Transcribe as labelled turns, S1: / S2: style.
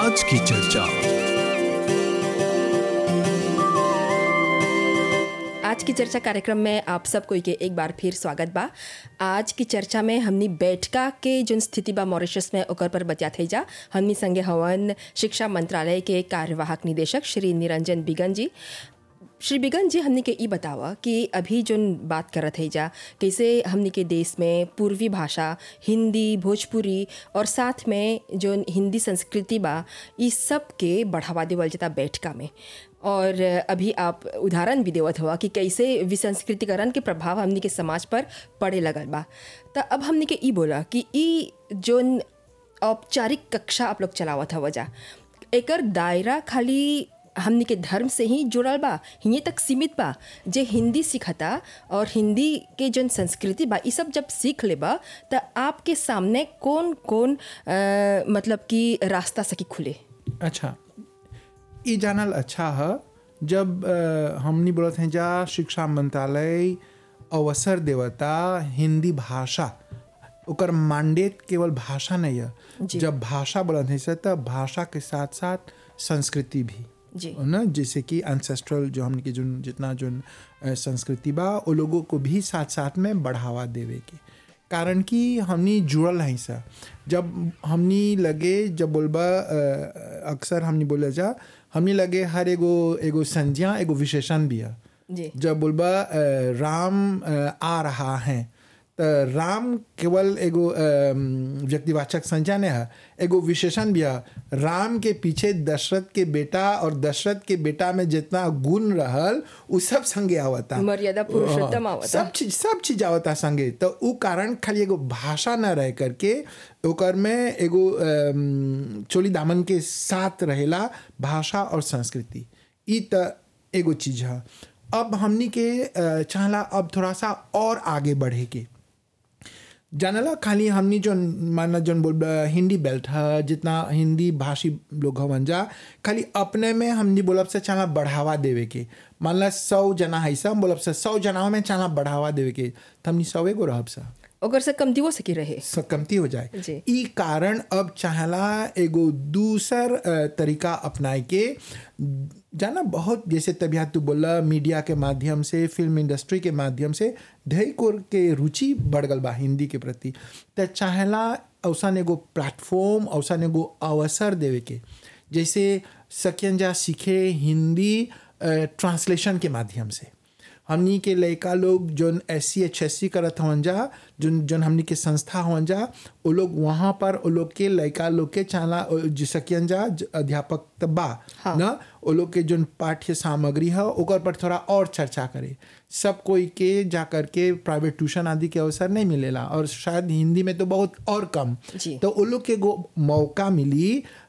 S1: आज की चर्चा
S2: आज की चर्चा कार्यक्रम में आप सबको के एक बार फिर स्वागत बा आज की चर्चा में हमनी बैठका के जोन स्थिति बा मॉरिशस में ओकर पर बतियात जा हमनी संगे हवन शिक्षा मंत्रालय के कार्यवाहक निदेशक श्री निरंजन बिगन जी श्री बिगन जी हमनी के ई बतावा कि अभी जोन बात करत है जा कैसे हमनी के देश में पूर्वी भाषा हिंदी भोजपुरी और साथ में जोन हिंदी संस्कृति बा ई सब के बढ़ावा देवल जाता बैठका में और अभी आप उदाहरण भी देवत हुआ कि कैसे विसंस्कृतिकरण के प्रभाव हमनी के समाज पर पड़े लगल बा तो अब हमनी के ई बोला कि ई जोन औपचारिक कक्षा आप लोग चलावत हवा जा एकर दायरा खाली हमनी के धर्म से ही जुड़ल बा हिये तक सीमित बा जे हिंदी सीखता और हिंदी के जन संस्कृति बा ई सब जब सीख लेबा त आपके सामने कौन कौन अ, मतलब कि रास्ता सकी खुले
S3: अच्छा ये जानल अच्छा है जब अ, हमनी बोलत हैं जा शिक्षा मंत्रालय अवसर देवता हिंदी भाषा ओकर मैंडेट केवल भाषा नहीं है
S2: जी।
S3: जब भाषा बोलत हैं से तब भाषा के साथ साथ संस्कृति भी
S2: जी
S3: ना जैसे कि एंसेस्ट्रल जो हमने के जो जितना जो अ, संस्कृति बा वो लोगों को भी साथ साथ में बढ़ावा देवे के कारण कि हमनी जुड़ल हैं सा जब हमनी लगे जब बोलबा अ, अक्सर हमनी बोले जा हमनी लगे हर एगो एगो संज्ञा एगो विशेषण भी है
S2: जी
S3: जब बोलबा अ, राम अ, आ रहा है तो राम केवल एगो अ, व्यक्तिवाचक संज्ञा नहीं है एगो विशेषण भी है राम के पीछे दशरथ के बेटा और दशरथ के बेटा में जितना गुण रहल उ सब संगे आवता
S2: मर्यादा पुरुषोत्तम आवता।
S3: सब चीज सब चीज आवता संगे तो उ कारण खाली एगो भाषा न रह करके ओकर में एगो अम, चोली दामन के साथ रहेला भाषा और संस्कृति ई त एगो चीज है अब हमनी के अ, चाहला अब थोड़ा सा और आगे बढ़े के जानला खाली हमनी जो माना जन बोल हिंदी बेल्ट है जितना हिंदी भाषी लोग हवन जा खाली अपने में हमनी बोलब से चाला बढ़ावा देवे के मान ला सौ जना है सब बोलब से सौ जनाओं में चाला बढ़ावा देवे के तो हमनी सौ एगो रहब सा
S2: ओकर से कमतियो सकी रहे
S3: स- कमती हो जाए
S2: जी।
S3: ई कारण अब चाहला एगो दूसर अ, तरीका अपनाए के जाना बहुत जैसे तबियत तू बोला मीडिया के माध्यम से फिल्म इंडस्ट्री के माध्यम से ढेर कोर के रुचि बढ़ गल बा हिंदी के प्रति त चाहला औसन एगो प्लेटफॉर्म औसन एगो अवसर देवे के जैसे सकियन जा सीखे हिंदी ट्रांसलेशन के माध्यम से हमनी के लड़का लोग जोन S C H S C करत हवन जा जोन जोन हमनी के संस्था हवन जा वो लोग वहाँ पर वो लोग के लड़का लोग के चाला जिसकियन जा ज- अध्यापक त बा
S2: हाँ।
S3: ना वो लोग के जोन पाठ्य सामग्री है ओकर पर थोड़ा और चर्चा करे सब कोई के जा करके प्राइवेट ट्यूशन आदि के अवसर नहीं मिलेला और शायद हिंदी में तो बहुत और कम
S2: जी।
S3: तो वो लोग के एगो मौका मिली